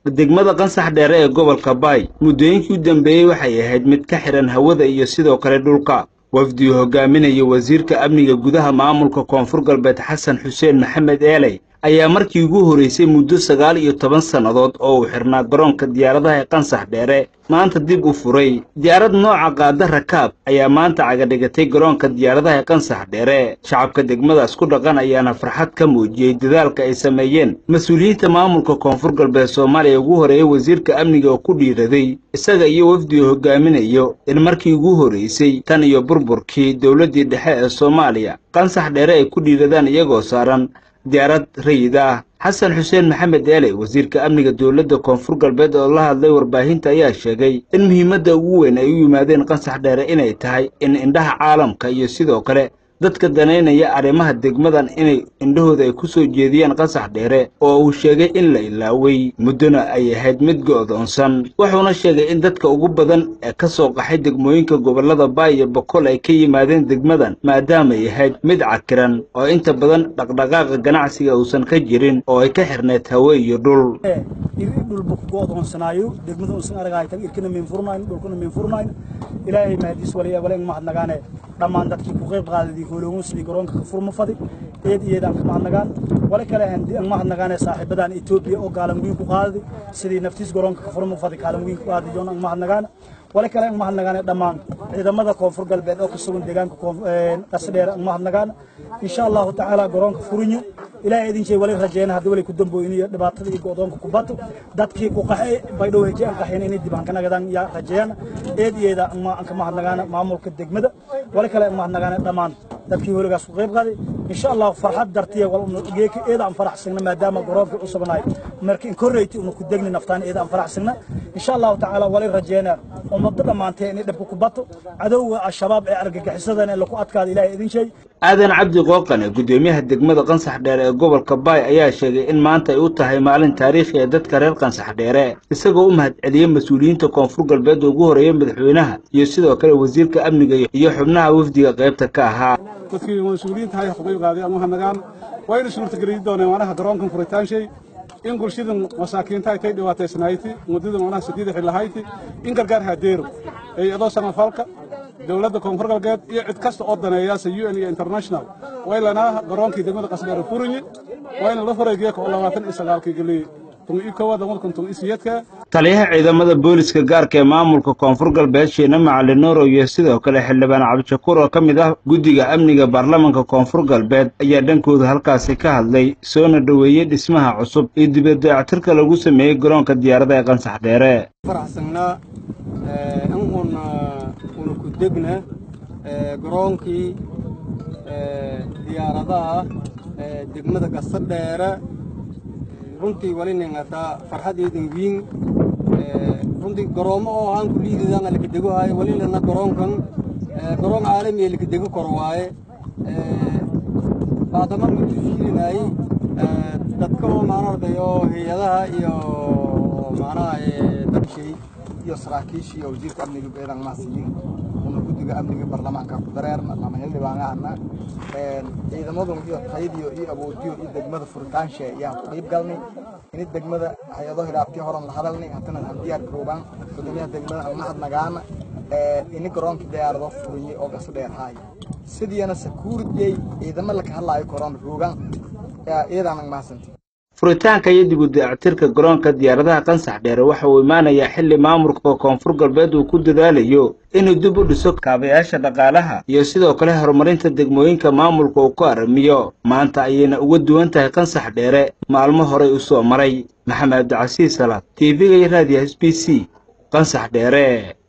degmada qansax dheere ee gobolka baay muddooyinkii u dambeeyey waxay ahayd mid ka xidhan hawada iyo sidoo kale dhulka wafdigu hogaaminaya wasiirka amniga gudaha maamulka koonfur galbeed xasan xuseen maxamed eeley ayaa markii ugu horraysay muddo sagaal iyo toban sannadood oo uu xidhnaa garoonka diyaaradaha ee qansax dheere maanta dib u furay diyaarad nooca qaada rakaab ayaa maanta cagadhigatay garoonka diyaaradaha ee qansax dheere shacabka degmadaas ku dhaqan ayaana farxad ka muujiyey dadaalka ay sameeyeen mas-uuliyiinta maamulka koonfur galbeed soomaaliya ugu horeeyey wasiirka amniga oo ku dhiiraday isaga iyo wafdigu hogaaminayo in markii ugu horraysay tan iyo burburkii dowladdii dhexe ee soomaaliya qansax dheere ay ku dhiiradaan iyagoo saaran diyaarad rayid ah xasan xuseen maxamed eeley wasiirka amniga dowladda koonfur galbeed oo la hadlay warbaahinta ayaa sheegay in muhiimadda ugu weyn ay u yimaadeen qansax dheere inay tahay in indhaha caalamka iyo sidoo kale dadka danaynaya arrimaha degmadan inay indhahooda ay ku soo jeediyaan qansax dheere oo uu sheegay in la ilaaway muddona ay ahayd mid go'doonsan wuxuuna sheegay in dadka ugu badan ee ka soo qaxay degmooyinka gobollada baay iyo boqol ay ka yimaadeen degmadan maadaamay ahayd mid cakiran oo inta badan dhaqdhaqaaqa ganacsiga uusan ka jirin oo ay ka xirneed hawe iyo dhul dhulba ku go'doonsanaayo degmada uusan aragahay tan irkana meen furnayn dhulkana meen furnayn ilaahay mahadiis waliya wala in mahadnagaane dhammaan dadkii ku qayb qaadadii hooloogun sidii garoonka ka furma fadi eed iyeedaan ka mahadnagaan wala kale aan mahadnagaane saaxiibadan etoobiya oo gaalan weyn ku qaadadi sidii naftiis garoonka ka furma fadi gaalan weyn ku qaadi joon aan mahadnagaan wala kale aan mahadnagaane dhammaan ciidamada koonfur galbeed oo ka sugan deegaanka qasadheer aan mahadnagaan insha allahu tacaala garoonka furinyo ilaahay idin jeey wali rajeena haddii wali ku dambooyin iyo dhibaatada iyo go'doonka ku bato dadkii ku qaxay baydhow heje aan qaxeen inay dib aan ka nagadaan yaa rajeeyana eed iyeeda aan ka mahadnagaana maamulka degmada wali kale aan mahadnagaana dhammaan dadkii holigaas ku qayb qaaday insha allah farxad dartiya geeka eeda aan faraxsagna maadaama garoonka u sugnaay marka in korreyti una ku degni naftaan eeda aan faraxsagna insha allahu tacaala wali rajeena ummadda dhammaantee inay dhibka ku bato cadowga al-shabaab ee argagixisadana laku adkaada ilaahay idin sheey aadan cabdi qooqane guddoomiyaha degmada qansax dheere ee gobolka baay ayaa sheegay in maanta ay u tahay maalin taariikhi ee dadka reer qansax dheere isagoo u mahadceliyey mas-uuliyiinta koonfur galbeed oo ugu horreeyey madaxweynaha iyo sidoo kale wasiirka amniga iyo xubnaha wafdiga qaybta ka ahaa dadkii mas-uuliyiinta hay ka qayb qaaday ama hanagaan wayna suurtageliyi dooneen manaha garoonkan furitaanshay in bulshadan masaakiinta ay tay dhibaataysnayti muddada manaha sideeda xilahayti in gargaar haadeero ee adoo samafalka dowladda koonfur galbeed iyo cid kasta oo daneeyaasa u n iyo international waylanaa garoonkii degmada qasdheere furinye wayna la furay geeka oo labaatan iyo sagaalkii geliyey taliyaha ciidamada booliska gaarka ee maamulka koonfur galbeed sheene macalin nuurow iyo sidoo kale xildhibaan cabdishakuur oo ka mid ah guddiga amniga baarlamanka koonfur galbeed ayaa dhankooda halkaasi ka hadlay soona dhoweeyey dhismaha cusub iyo dibadayactirka lagu sameeyey garoonka diyaarada ee qansax dheere faraxsanaa in una una ku degna garoonkii diyaaradaha degmada gasadheere runtii wali ningataa farxadeedan wiin runtii garoomo oo ahaan ku liididaan lakadego haayo wali lana garoonkan garoon caalami ee lakadego kor waaye baadama matufiilinay dadka oo maanarday oo hay-adaha iyo macnaha dabshay iyo saraakiishii iyo wasiirka amniga beedan maasiyin una guddiga amniga baarlamaanka ku dareerna lama xildhibaanahana ciidamadan iyo tayadiyo iyo awoodiyo iyo degmada furitaanshe ayaan ku qayb galnay ini degmada hay-ado hidaabtii horan la hadalnay haddana aan diyaar garoobaan gudoomiyaha degmada aan mahadnagaana ini garoonka diyaarado furiyey oo gaso dheer haay sidiina sakuuriyey ciidamo laka hadlaayo koron roogan iyadaanan mahadsantay furitaanka iyo dib u dayactirka garoonka diyaaradaha qansax dheere waxa uu imaanayaa xilli maamulka koonfur galbeed uu ku dadaalayo inuu dib u dhiso kaabayaasha dhaqaalaha iyo sidoo kale horumarinta degmooyinka maamulka uu ku aramiyo maanta ayayna uga duwan tahay qansax dheere maalmo horey u soo maray maxamed cabdicasiis salaad t v-ga iyo raadiyo s b c qansax dheere